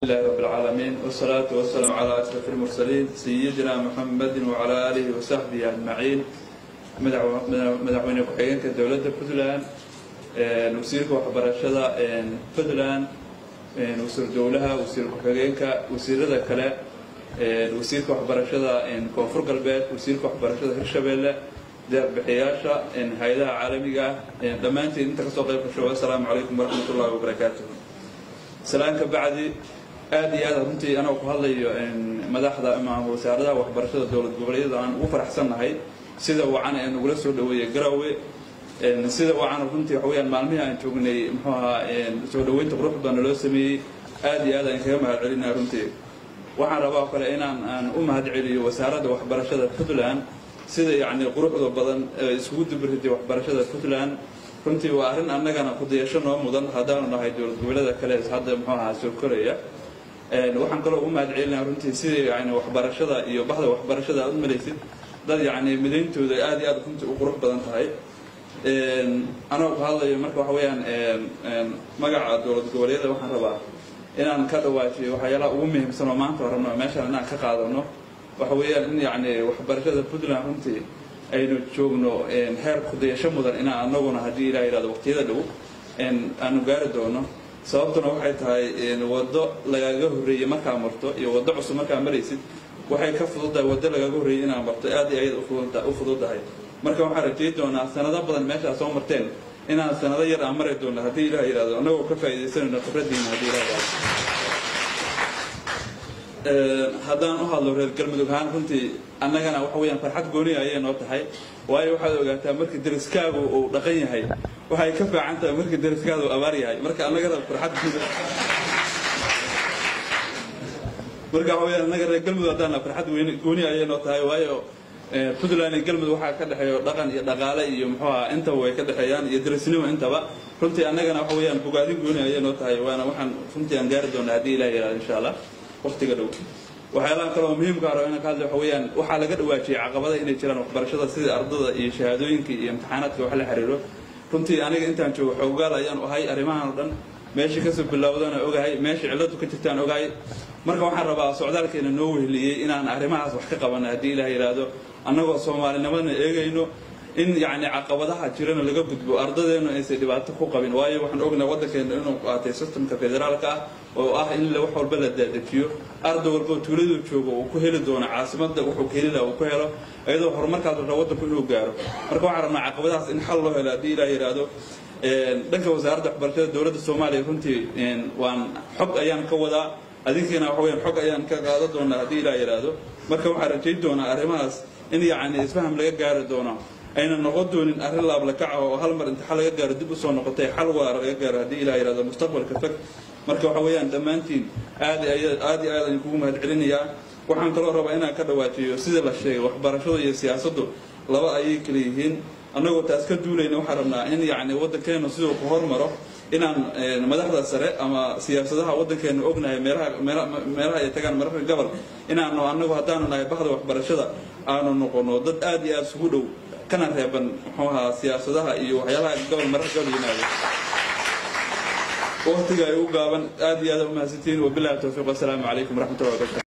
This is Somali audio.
لله رب العالمين والصلاة والسلام على أشرف المرسلين سيدنا محمد وعلى آله وصحبه أجمعين madaxweyne ku-xigeenka dowladda puntland wasiirka waxbarashada puntland wasiir dowlaha wasiir ku-xigeenka wasiirada kale wasiirka waxbarashada koonfur galbeed wasiirka waxbarashada hirshabeelle deeqbixiyaasha hay-adaha caalamiga ah dhammaantiin inta kasoo qayb gasho assalaamu calaykum waraxmat ullahi wabarakaatuh salaan ka bacdi aad iyo aad runtii anoo ku hadlayo madaxda ama wasaaradaha waxbarashada dowlad goboleedyada aan ugu faraxsannahay sida wacan ee nagula soo dhaweeyey garowe sida wacan runtii waxa weyaan maalmihii aan joognay muxuu ahaa soo dhaweynta qurux badan loo sameeyey aad iyo aad aan kaga mahad celinaya runtii waxaan rabaa oo kale inaan aan u mahad celiyo wasaaradda waxbarashada puntland sida yacni quruxda badan iskugu dubriday waxbarashada puntland runtii waa arrin annagana kudayasho noo mudan haddaanu nahay dowlad goboleeda kale hadda muxuu ahaa soo koraya waxaan kaloo ugu mahad celinaya runtii sidai yani waxbarashada iyo baxda waxbarashada aad u malaysid dad yacni midayntooda aad iyo aad runtii u qurux badan tahay anoo ku hadlayo marka waxa weeyaan magaca dowlad goboleedyada waxaan rabaa inaan ka dhawaajiyo waxyaalaha ugu muhiimsan oo maanta rabno meeshaan inaan ka qaadano waxa weeyaan in yacni waxbarashada puntland runtii aynu joogno heer kudayasho mudan inaan anaguna haddii ilah yidhahdo waqtiyada dhow aanu gaari doono sababtuna waxay tahay waddo lagaga horreeyey markaa marto iyo waddo cusub markaa maraysid waxay ka fududahay waddo lagaga horreeyey inaad marto aad iyo ayad u fududahay marka waxaan rajay doonaa sanado badan meesha aad soo marteen inaan sanado yar aan mari doono haddii ilah yidhahdo annagoo ka faa'iidaysanayno khibradiina haddii ilah yidhahdo haddaan u hadlo reer galmudug ahaan runtii annagana waxa weyaan farxad gooniya ayay noo tahay waayo waxaad ogaataa markii dariskaagu uu dhaqan yahay waxay ka fiican tahay markii dariskaadu abaar yahay marka annagana farxad marka waxa weyaan annaga reer galmudug haddaana farxad gooniya ayay noo tahay waayo puntland iyo galmudug waxaa ka dhexeeyo dhaqan iyo dhaqaale iyo muxuu aha intaba way ka dhexeeyaan iyo darisnimo intaba runtii annagana waxa weyaan bogaadin gooni ayay noo tahay waana waxaan runtii aan gaari doonaa haddii ilah yihahdo insha allah waqtiga dhow waxyaalaha kale oo muhiimka haro inaan ka hadlay waxa weeyaan waxaa laga dhawaajiyey caqabada inay jiraan waxbarashada sida ardada iyo shahaadooyinka iyo imtixaanaadka wax la xiriiro runtii aniga intaan joogo xoogaal ayaan ahay arrimahan oo dhan meeshii kasoo bilowdana ogahay meeshii cilladu ka jirtaan ogahay marka waxaan rabaa socdaalkeena noo wehliyey inaan arrimahaas wax ka qabana haddii ilaah yidhaahdo annagoo soomaalinimadana eegayno in yacni caqabadaha jirana laga gudbo ardadeennu aysan dhibaato ku qabin waayo waxaan ognahay waddankeena inuu qaatay systemka federaalka ah oo ah in wax walba la daadajiyo arday walboo tuuladuu joogo uu ku heli doono caasimadda wuxuu ka heli laha uu ku helo iyadoo horumarkaas rabaa waddanku inuu gaaro marka waxaan rabnaa caqabadahaas in xal loo helo haddii ilaah yidhaahdo dhanka wasaaradda waxbarashada dowladda soomaaliya runtii waan xog ayaan ka wadaa adinkiina waxa weyaan xog ayaan ka qaadan doonaa haddii ilaah yidhaahdo marka waxaan rajayn doonaa arrimahaas in yacni isfaham laga gaari doono ayna noqon doonin arrin laablakaca oo hal mar inta xal laga gaaro dib usoo noqotay xal waara laga gaaro haddii ilah yidhahdo mustaqbalka fog marka waxa weeyaan dhammaantiin aad aad iyo aad ayaan kugu mahad celinayaa waxaan kaloo rabaa inaan ka dhawaajiyo sida la sheegay waxbarashadu iyo siyaasaddu laba ayay kala yihiin annagoo taas ka duulayna waxaan rabnaa in yacni waddankeenu siduu ku hormaro inaan madaxda sare ama siyaasadaha waddankeenu ognahay meelaha meelaha ay tagaan mararka gobol inaanu annagu haddaanu nahay bahda waxbarashada aanu noqono dad aad iyo aad isugu dhow kana reeban muxuu ahaa siyaasadaha iyo waxyaalaha gobol mararka gobol yimaado waqtiga ay u gaaban aad iyo aad u mahadsantihiin wabillahi towfiiq wassalaamu calaykum waraxmatullahi wabarakatu